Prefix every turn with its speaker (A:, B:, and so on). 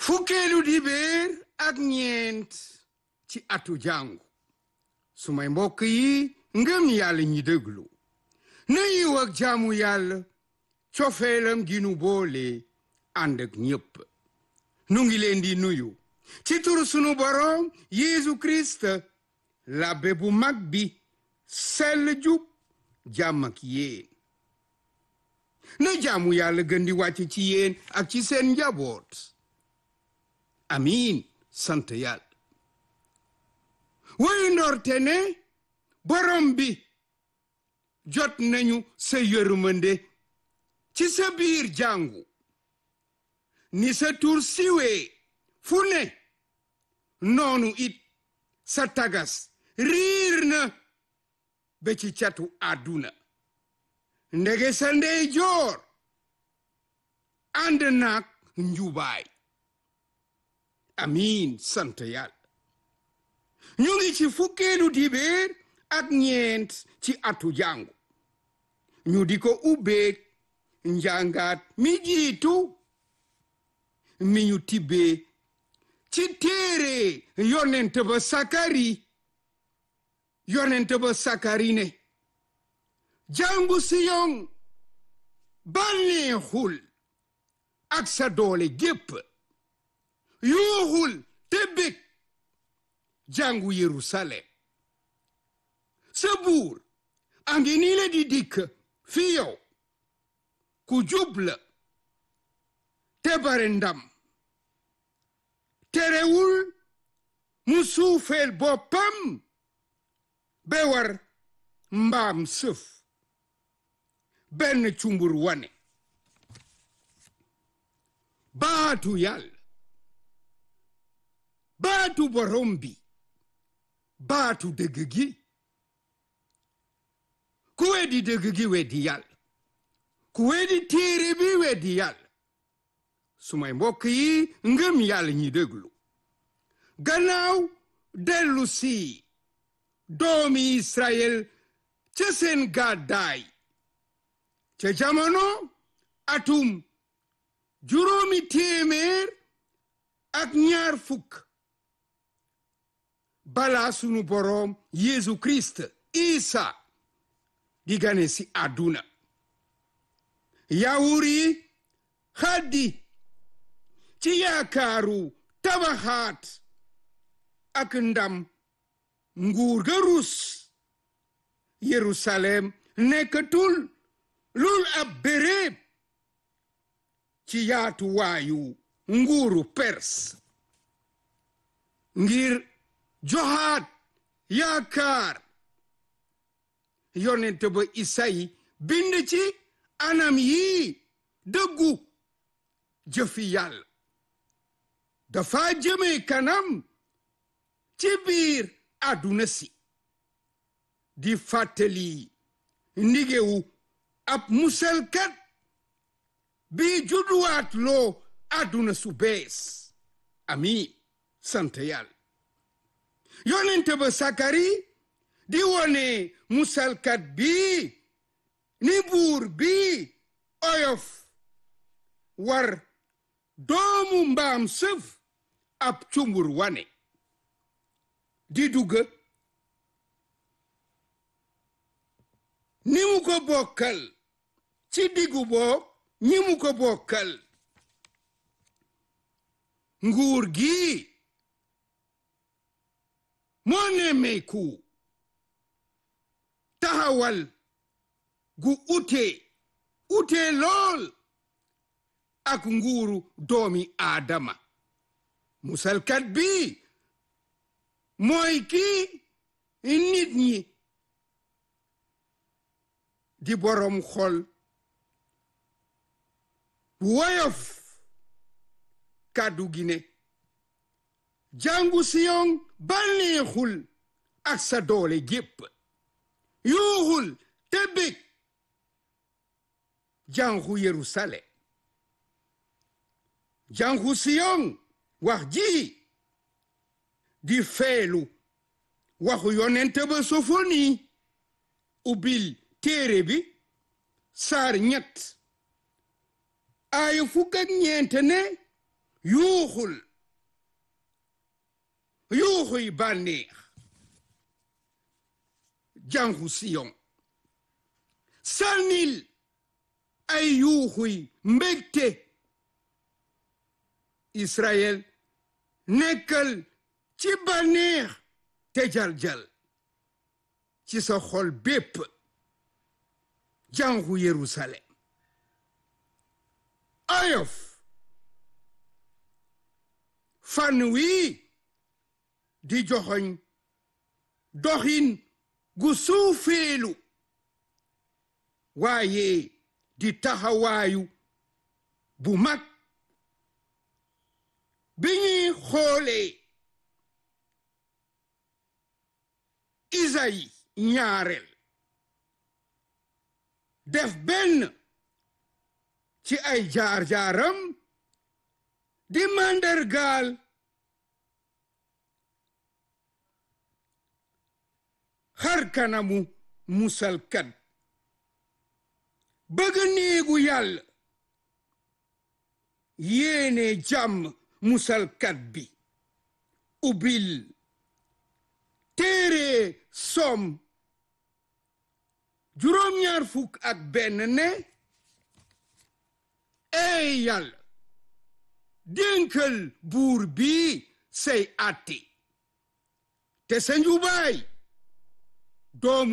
A: fukkeelu dibéer ak ñeent ci atu jàngu sumay mbokk yi ngëm yàlla ñi déglu na yiw ak jaamu yàlla cofeelam gi nu boole ànd ak ñépp nu ngi leen di nuyu ci turu sunu boroom Yeesu Kirist labbe bu mag bi sell jub jàmm ak yéen na jaamu yàlla gën di wàcc ci yéen ak ci seen njaboot amiin sant yàlla wuy ndorte ne borom bi jot nañu sa yërmande ci sa biir jàngu ni sa tur siwee fu ne noonu it sa tagas riir na ba ci catu àdduna ndege sa ndey joor ànd naak njubaay amiin sant yàlla ñu ngi ci fukkeelu dibéer ak ñeent ci atu jàngu ñu di ko ubbeek njàngaat mi jiitu mi ñu tibbee ci téere yonent ba sakari yonent ba sakari ne jàngu siyon bànneexul ak sa doole gépp yuuxul te bég jàngu Yerusalem sa buur a ngi nii la di dikk fi yow ku jubla te bare ndam terewul mu suufeel boppam be war mbaam sëf benn cumbur wane baatu yàlla baatu borom bi baatu dëgg gi ku weddi dëgg gi weddi yàlla ku weddi téere bi weddi yàlla sumay mbokk yi ngëm yàlla ñi déglu gannaaw dellu si doomi Israël ca seen gàddaay ca jamono atum juróomi téeméer ak ñaar fukk balaa sunu boroom Yeesu Kirist Isa di gane si àdduna yawur yi xaddi ci yaakaaru tabaxaat ak ndam nguur ga rus Yerusalem nekkatul lul ab béréb ci yaatu waayu nguuru Perse ngir joxaat yaakaar yonent ba Isayi bind ci anam yii dëggu jëfi yàlla dafa jëme kanam ci biir àdduna si di fàttali ndigewu ab musalkat bi judduwaat loo àdduna su bees amiin sant yàlla yonente ba sakari di wone musalkat bi ni buur bi oyof war doomu mbaam sëf ab cumbur wane di dugg ni mu ko bokkal ci diggu boog ñi mu ko bokkal nguur gi moo nemmeeku taxawal gu ute ute lool ak nguuru doomi aadama musalkat bi mooy kii nit ñi di borom xol woyof kàddu gi ne jàngu siyon bànneexul ak sa doole gépp yuuxul te bég jàngu Yerusalem jàngu siyon wax ji di feelu waxu yonent ba sofoni ubbil téere bi saar ñett aaya fukk ak ñeent ne yuuxul yuuxuy bànneex jàngu siyon sànnil ay yuuxuy mbégte Israël nekkal ci bànneex te jaljal ci sa xol bépp jàngu Yerusalem ayof fànn wii di joxoñ doxin gu suufeelu waaye di taxawaayu bu mag bi ñuy xoolee Isayi ñaareel def benn ci ay jaar-jaaram di màndargaal xar kanamu musalkat bëgg néegu yàlla yéene jàmm musalkat bi ubbil téere som juróom-ñaar fukk ak benn ne ey yàlla dénkal buur bi say àtte te sa njubaay doomu